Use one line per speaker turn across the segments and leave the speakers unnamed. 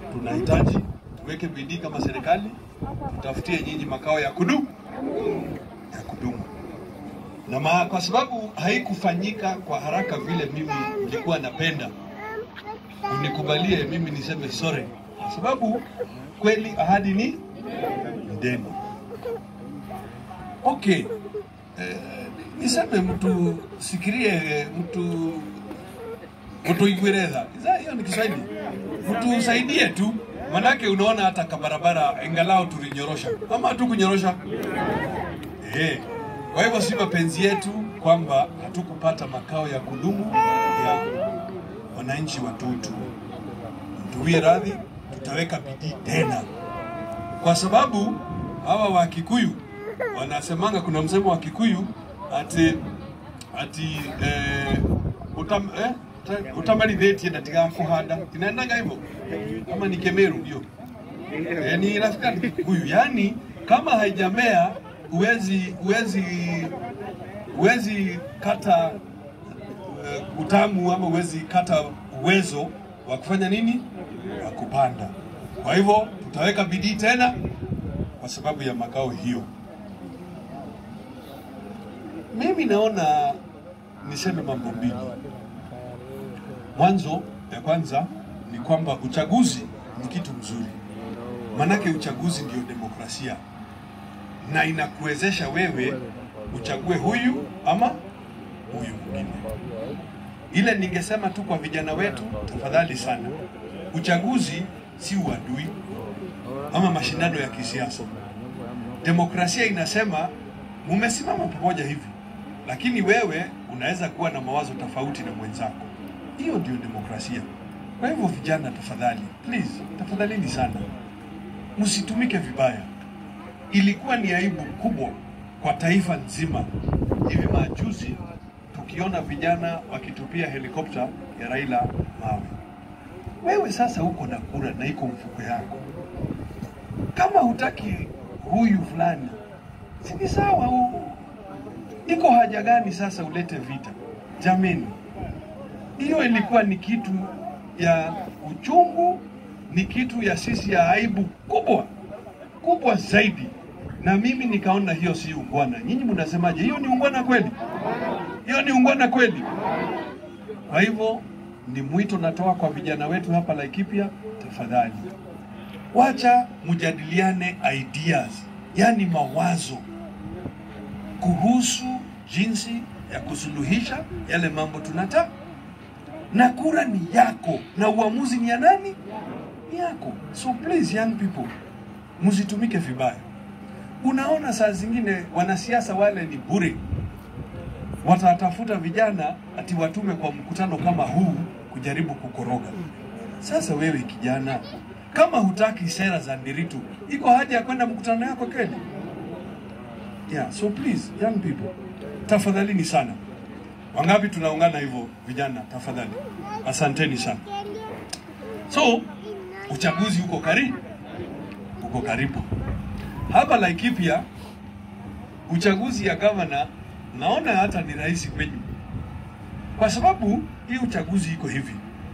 tunahitaji tuweke bidii kama serikali, tutafutie nyinyi makao ya kudumu ya kudumu na ma, kwa sababu haikufanyika kwa haraka vile mimi nilikuwa napenda, unikubalie mimi niseme sorry, kwa sababu kweli ahadi ni deni. Okay, eh, niseme mtu sikirie mtu mtu igwereza hiyo ni Kiswahili, mtu usaidie tu, manake unaona hata kabarabara ingalao tulinyorosha ama hatukunyorosha eh. Kwa hivyo si mapenzi yetu kwamba hatukupata makao ya kudumu ya wananchi wa Tutu. Tuwie radhi, tutaweka bidii tena, kwa sababu hawa wa Kikuyu wanasemanga, kuna msemo wa Kikuyu ati ati eh, utam, eh, utamalithĩtie ndatigakuhanda inaendaga hivyo kama ni Kemeru hiyo eh, ni rafika ni Kikuyu, yani kama haijamea uwezi uwezi uwezi kata uh, utamu ama uwezi kata uwezo wa kufanya nini, wa kupanda. Kwa hivyo tutaweka bidii tena kwa sababu ya makao hiyo. Mimi naona niseme mambo mbili. Mwanzo ya kwanza ni kwamba uchaguzi ni kitu mzuri, manake uchaguzi ndio demokrasia na inakuwezesha wewe uchague huyu ama huyu mwingine. Ile ningesema tu kwa vijana wetu, tafadhali sana, uchaguzi si uadui ama mashindano ya kisiasa. Demokrasia inasema mumesimama pamoja hivi, lakini wewe unaweza kuwa na mawazo tofauti na mwenzako. Hiyo ndio demokrasia. Kwa hivyo vijana, tafadhali, please, tafadhalini sana, msitumike vibaya ilikuwa ni aibu kubwa kwa taifa nzima hivi majuzi tukiona vijana wakitupia helikopta ya Raila mawe. Wewe sasa uko na kura na iko mfuko yako, kama hutaki huyu fulani, si ni sawa? u- Iko haja gani sasa ulete vita? Jameni, hiyo ilikuwa ni kitu ya uchungu, ni kitu ya sisi ya aibu kubwa kubwa zaidi, na mimi nikaona hiyo si ungwana. Nyinyi mnasemaje? Hiyo ni ungwana kweli? Hiyo ni ungwana kweli? Kwa hivyo ni mwito natoa kwa vijana wetu hapa Laikipia, tafadhali wacha mjadiliane ideas, yani mawazo kuhusu jinsi ya kusuluhisha yale mambo tunataka, na kura ni yako na uamuzi ni ya nani? Ni yako. So please young people, msitumike vibaya. Unaona, saa zingine wanasiasa wale ni bure, watatafuta vijana ati watume kwa mkutano kama huu kujaribu kukoroga. Sasa wewe kijana, kama hutaki sera za Ndiritu, iko haja ya kwenda mkutano yako kweli? Yeah, so please young people, tafadhalini sana. Wangapi tunaungana hivyo vijana? Tafadhali, asanteni sana. So uchaguzi uko karibu, uko karibu hapa Laikipia. Uchaguzi ya gavana naona hata ni rahisi kwenyu, kwa sababu hii uchaguzi iko hivi.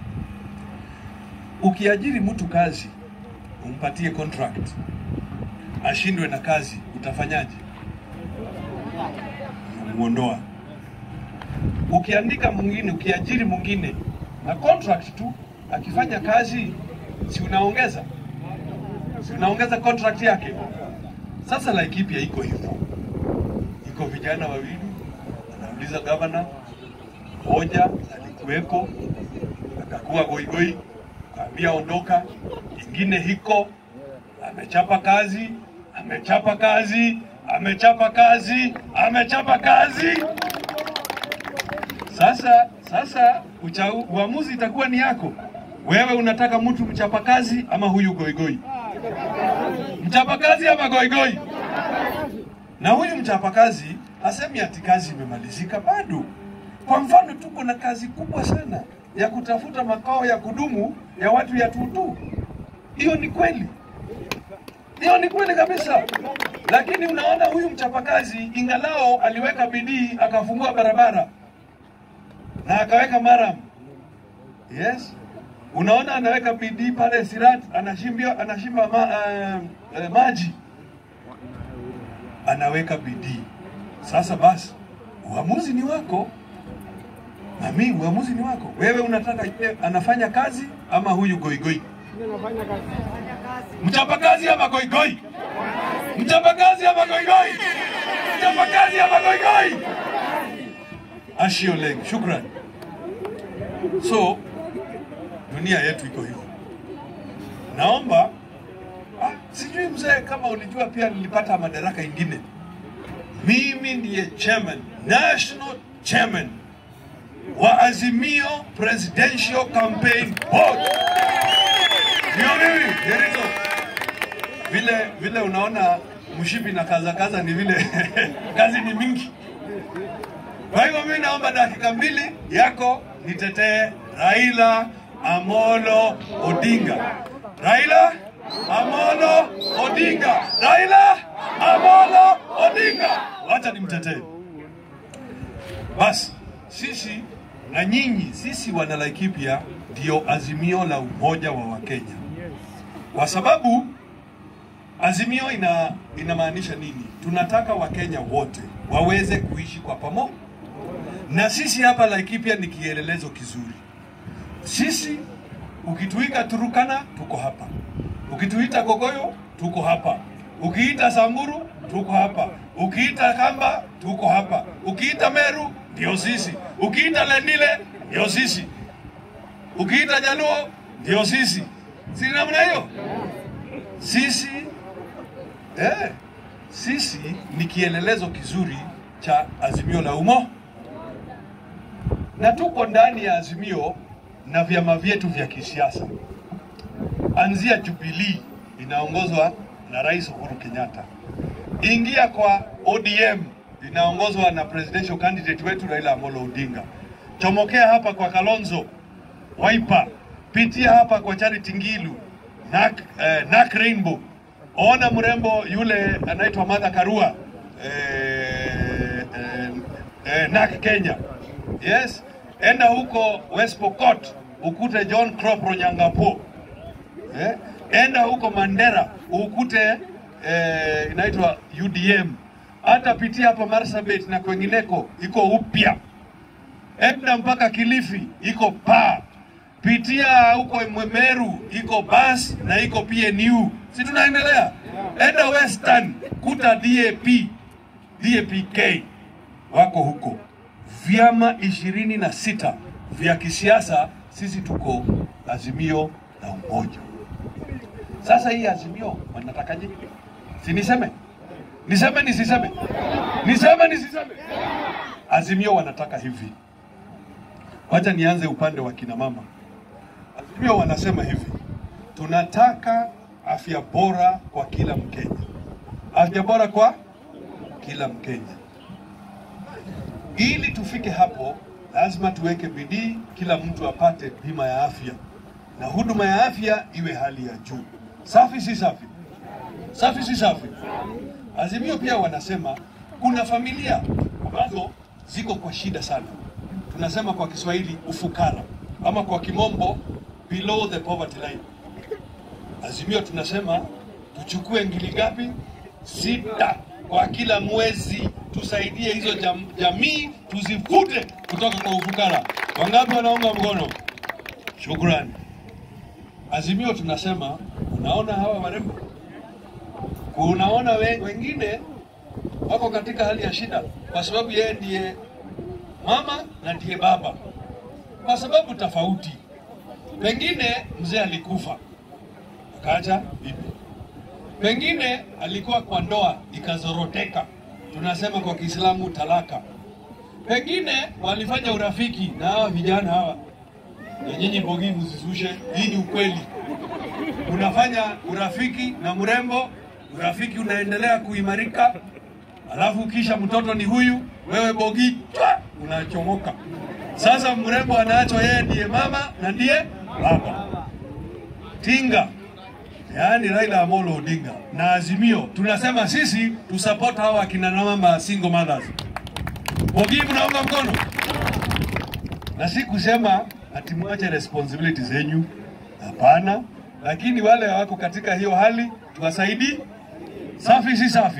Ukiajiri mtu kazi, umpatie contract, ashindwe na kazi, utafanyaje? Muondoa. Ukiandika mwingine, ukiajiri mwingine na contract tu, akifanya kazi, si unaongeza, si unaongeza contract yake. Sasa Laikipia iko hivyo, iko vijana wawili wanauliza gavana, mmoja alikuweko akakuwa goigoi, kaambia ondoka, ingine hiko amechapa kazi, amechapa kazi, amechapa kazi, amechapa kazi. Sasa sasa ucha, uamuzi itakuwa ni yako wewe. Unataka mtu mchapakazi ama huyu goigoi? Mchapakazi ama goigoi? Na huyu mchapakazi hasemi ati kazi imemalizika, bado. Kwa mfano, tuko na kazi kubwa sana ya kutafuta makao ya kudumu ya watu ya Tutu. Hiyo ni kweli, hiyo ni kweli kabisa. Lakini unaona huyu mchapakazi, ingalao aliweka bidii akafungua barabara na akaweka maram, yes. Unaona anaweka bidii pale Sirat, anashimbia anashimba ma, uh, uh, maji, anaweka bidii. Sasa basi, uamuzi ni wako mami, uamuzi ni wako. Wewe unataka yeye anafanya kazi ama huyu goigoi? Mchapakazi ama goigoi? Mchapakazi ama goigoi? Mchapakazi ama goigoi? Ashioleng, shukran. So dunia yetu iko hivyo. Naomba ah, sijui mzee kama ulijua pia nilipata madaraka ingine. Mimi ndiye chairman, national chairman wa Azimio Presidential Campaign Board. Ndio mimi, Jerito. Vile vile unaona mshipi na kaza kaza ni vile kazi ni mingi. Kwa hivyo mimi naomba dakika mbili yako nitetee Raila Amolo Odinga. Raila Amolo Odinga. Raila Amolo Odinga. Wacha nimtetee. Basi sisi na nyinyi, sisi wana Laikipia ndio azimio la umoja wa Wakenya, kwa sababu azimio ina inamaanisha nini? Tunataka Wakenya wote waweze kuishi kwa pamoja, na sisi hapa Laikipia ni kielelezo kizuri. Sisi ukituita Turukana tuko hapa, ukituita Gogoyo tuko hapa, ukiita Samburu tuko hapa, ukiita Kamba tuko hapa, ukiita Meru ndio sisi, ukiita Lendile ndio sisi, ukiita Jaluo ndio sisi. Si namna hiyo? Sisi eh, sisi ni kielelezo kizuri cha azimio la umo, na tuko ndani ya azimio na vyama vyetu vya kisiasa, anzia Jubilee inaongozwa na Rais Uhuru Kenyatta, ingia kwa ODM inaongozwa na presidential candidate wetu Raila Amolo Odinga, chomokea hapa kwa Kalonzo Wiper, pitia hapa kwa Charity Ngilu Nak, eh, Nak Rainbow, ona mrembo yule anaitwa Martha Karua eh, eh, eh, Nak Kenya, yes, enda huko West Pokot ukute John Crop Ronyangapo eh, enda huko Mandera ukute eh, inaitwa UDM hata pitia hapa Marsabit na kwengineko iko upya, enda mpaka Kilifi iko paa, pitia huko Mwemeru iko bas na iko PNU, si tunaendelea? Enda Western kuta DAP DAPK wako huko, vyama ishirini na sita vya kisiasa, sisi tuko Azimio la Umoja. Sasa hii Azimio wanatakaje? Si niseme niseme nisiseme? Niseme nisiseme? Azimio wanataka hivi. Wacha nianze upande wa kina mama. Azimio wanasema hivi, tunataka afya bora kwa kila Mkenya, afya bora kwa kila Mkenya. Ili tufike hapo, lazima tuweke bidii, kila mtu apate bima ya afya na huduma ya afya iwe hali ya juu. Safi si safi? Safi si safi? Azimio pia wanasema kuna familia ambazo ziko kwa shida sana, tunasema kwa Kiswahili ufukara, ama kwa kimombo below the poverty line. Azimio tunasema tuchukue ngili ngapi? Sita kwa kila mwezi, tusaidie hizo jam, jamii tuzivute kutoka kwa ufukara. Wangapi wanaunga mkono? Shukrani. Azimio tunasema, unaona hawa warembo unaona we, wengine wako katika hali ya shida kwa sababu yeye ndiye mama na ndiye baba, kwa sababu tofauti. Pengine mzee alikufa akaacha bibi, pengine alikuwa kwa ndoa ikazoroteka, tunasema kwa Kiislamu talaka. Pengine walifanya urafiki na hawa vijana hawa, na nyinyi Mbogi msizushe, hii ni ukweli. Unafanya urafiki na mrembo urafiki unaendelea kuimarika, alafu kisha mtoto ni huyu, wewe Bogi twa, unachomoka. Sasa mrembo anaachwa yeye ndiye mama na ndiye baba. Tinga, yaani Raila Amolo Odinga na Azimio tunasema sisi tusupport hawa akina mama single mothers. Bogi, mnaunga mkono? Na si kusema ati mwache responsibility zenyu. Hapana, lakini wale wako katika hiyo hali tuwasaidie. Safi si safi?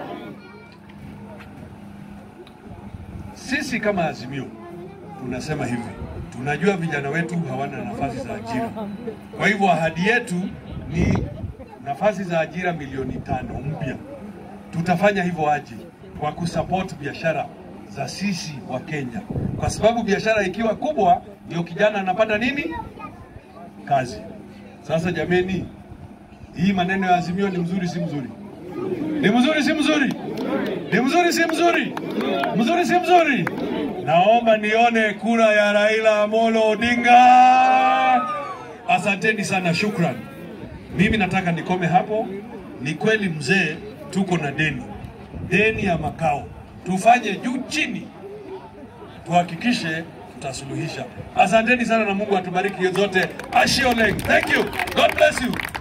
Sisi kama Azimio tunasema hivi, tunajua vijana wetu hawana nafasi za ajira, kwa hivyo ahadi yetu ni nafasi za ajira milioni tano mpya. Tutafanya hivyo aje? Kwa kusupport biashara za sisi wa Kenya, kwa sababu biashara ikiwa kubwa ndio kijana anapata nini? Kazi. Sasa jameni, hii maneno ya Azimio ni mzuri si mzuri? Ni mzuri si mzuri? Ni mzuri si mzuri? Mzuri si mzuri? Naomba nione kura ya Raila Amolo Odinga. Asanteni sana, shukran. Mimi nataka nikome hapo. Ni kweli mzee, tuko na deni, deni ya makao. Tufanye juu chini, tuhakikishe tutasuluhisha. Asanteni sana na Mungu atubariki zote. Ashioleng. Thank you. God bless you.